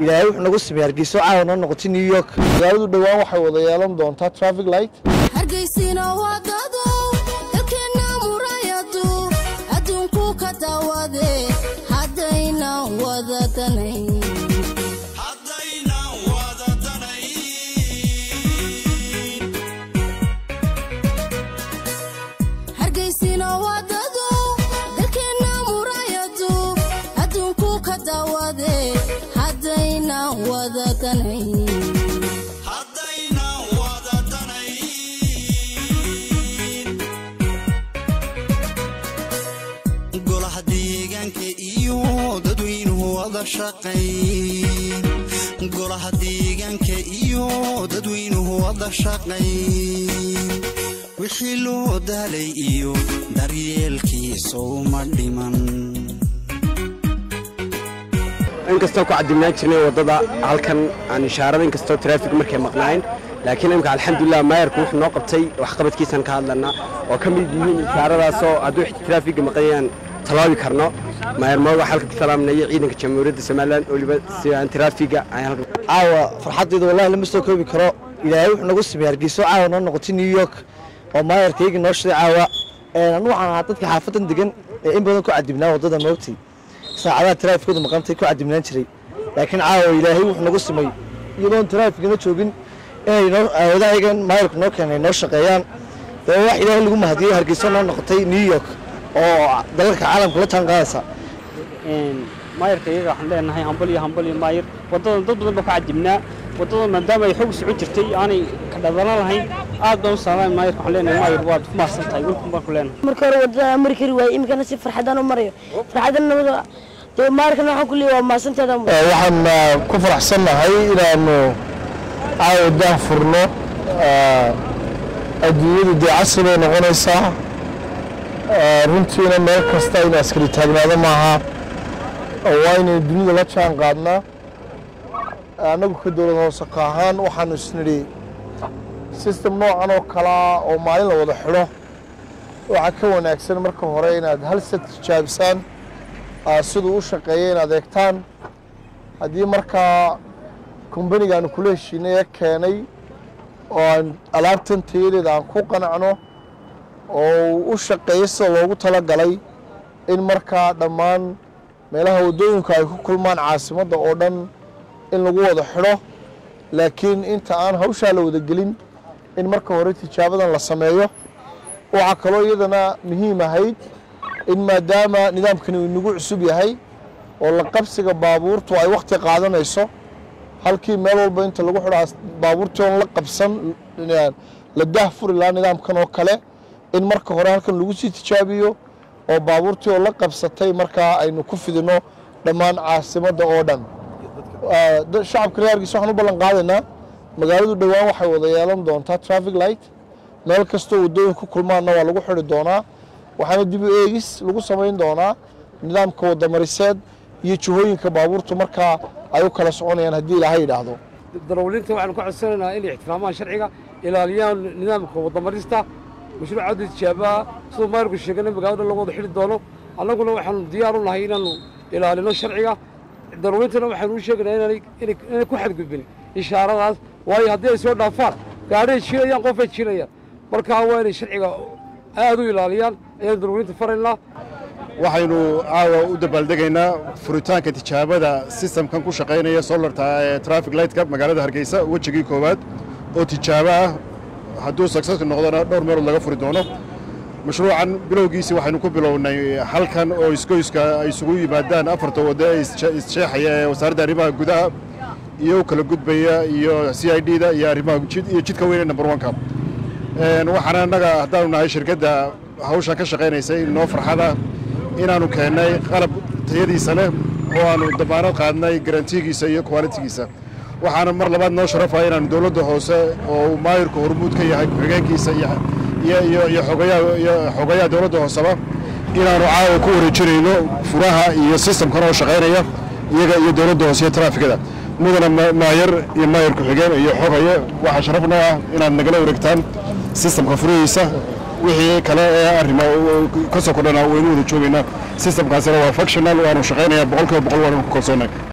ilaahay wuxuu nagu sameeyey hargeyso caawa noo noqotay new york magaaladu dhowaan waxay wada yeelan doontaa traffic light hargeysina wadado dalkeenna murayadu adduunku ka daawade haddaynan wadadanayn hargeysina wadado dalkeenna murayadu adduunku ka daawade haddaynan wadadanayn golaha deegaanka iyo dadweynuhu wada shaqayn golaha deegaanka iyo dadweynuhu wada shaqayn wixii loo daalay iyo daryeelkiisa uma dhiman inkastoo ku cadibnaan jirnay waddada halkan aan ishaarada inkastoo traafik markay maqnaayeen laakiin imika alxamdulilah maayarku wuxuu noo qabtay waxqabadkiisaan ka hadlanaa oo ka mid yihiin ishaaradaasoo hadduu traafiga maqanyaan talaabi karno maayar mooga halka ku salaaminaya ciidanka jamhuuriyadda somalilan weliba si aan traafiga aan halkan caawa farxaddayda wallahi lama soo koobi karo ilaahay wuxuu nagu sameeyey hargeyso caawa noo noqotay new york oo maayarkayga noo shiday caawa anu waxaan ahaa dadka xaafadan degan ee in badan ku cadibnaa waddada moogtay saacadaha taraafikooda maqantay ku cadibnaan jiray laakiin caawa ilaahay wuxuu nagu sameeyey iyadoon taraafikana joogin inay noo aawadahayagan maayarku noo keenay noo shaqeeyaan dee wax ilaahay lagu mahadiyey hargeyso noo noqotay new york oo dalalka caalamka la taan qaadaysa maayarka iyaga waxaan leenahay hambal iyo hambal iyo maayar waddadan dad badan baa ka cadibnaa waddadan maadaama ay xoog socon jirtay aanay ka dhadana lahayn aad baan u salaamay maayarka waxaan leenahay maayar waad ku mahadsan tahay welkum baan ku leenahay marka hore wadada mari kari waaye iminkana si farxadaan u marayo farxadan nabada dee maarkana waxaan ku leeyahay waa mahadsanteeda waxaan ku faraxsannahay inaanu caawa daah furno adduunyadu dee casri bay noqonaysaa runtiina meel kasta in askari taagnaado maaha waa inaynu dunida la jaan qaadnaa annagu ka dowlad hoose ka ahaan waxaanu isnidhi system noocan oo kalaa oo maalin la wada xidho waxaa ka wanaagsan marka hore inaad hal set tijaabisaan siduu u shaqeeya inaad eegtaan haddii markaa kombanigaanu kula heshiinay ee keenay oo aan alaabtan tayadeeda aan ku qanacno oo u shaqeeyo sida loogu talagalay in markaa dhammaan meelaha waddooyinku ay ku kulmaan caasimadda oo dhan in lagu wada xidho laakiin inta aan hawshaa la wada gelin in marka hore tijaabadan la sameeyo waxaa kaloo iyadana muhiim ahayd in maadaama nidaamkani uu inagu cusub yahay oo la qabsiga baabuurtu ay wakhti qaadanayso halkii meel walba inta lagu xidhaa baabuurtii oon la qabsan la daah furi lahaa nidaamkan oo kale in marka hore halkan lagu sii tijaabiyo oo baabuurtii oo la qabsatay markaa aynu ku fidino dhammaan caasimadda oo dhan shacabka reer hargeysa waxaan u ballan qaadaynaa magaaladu dhowaan waxay wada yeelan doontaa traffic light meel kastoo waddooyin ku kulmaanna waa lagu xidhi doonaa waxaana dib u eegis lagu samayn doonaa nidaamka wadamariseed iyo jihooyinka baabuurtu markaa ay u kala soconayaan haddii ilaahay yidhaahdo darawaliinta waxaanu ka codsanaynaa inay ixtiraamaan sharciga ilaaliyaan nidaamka wadamarista mashruucadda tijaabaha siduu maayarku sheegana magaalada lagu wada xidhi doono annaguna waxaanu diyaar u nahay inaanu ilaalino sharciga darawaliintana waxaanu u sheegaynaa inaanay inay ku xadgudbin ishaaradaas waayo haddii ay soo dhaafaan gaadhay jiilayaan qofay jiilayaan markaa waa inay sharciga aad u ilaaliyaan ayaan darawaliinta faraynaa waxaynu caawa u dabaaldegaynaa furitaanka tijaabada sistamkan ku shaqaynaya solarta ee traffic lightka magaalada hargeysa wejigii koowaad oo tijaabo ah hadduu successka noqdona dhowr meelood laga furi doono mashruucan bilowgiisii waxaynu ku bilownay halkan oo isgoyska ay isugu yimaadaan afarta waddo ee isjeexaya ee wasaaradda arrimaha gudaha iyo u kala gudbaya iyo c i d da iyo arrimaha iyo jidka weyne number one-ka waxaana annaga haddaanu nahay shirkadda hawshan ka shaqaynaysay noo farxada inaannu keennay qalab tayadiisa leh oo aannu damaanad qaadnay garantigiisa iyo kwalitigiisa waxaana mar labaad noo sharafaya inaannu dowladda hoose oo uu maayirku hormuud ka yahay ku-xigeenkiisa iyo xogayaha dowladda hooseba inaannu caawa ku wareejinayno furaha iyo sistamkan oo shaqaynaya iyaga iyo dowladda hoose iyo taraafikada mudana maayar iyo maayar ku-xigeen iyo xogaye waxaa sharaf noo ah inaad nagala wareegtaan sistamka furihiisa wixii kale ee arrima ka soo kordhana waynu wada joogaynaa sistamkaasina waa functional waanu shaqaynayaa boqolkiiba boqol waanu ku kalsoonnay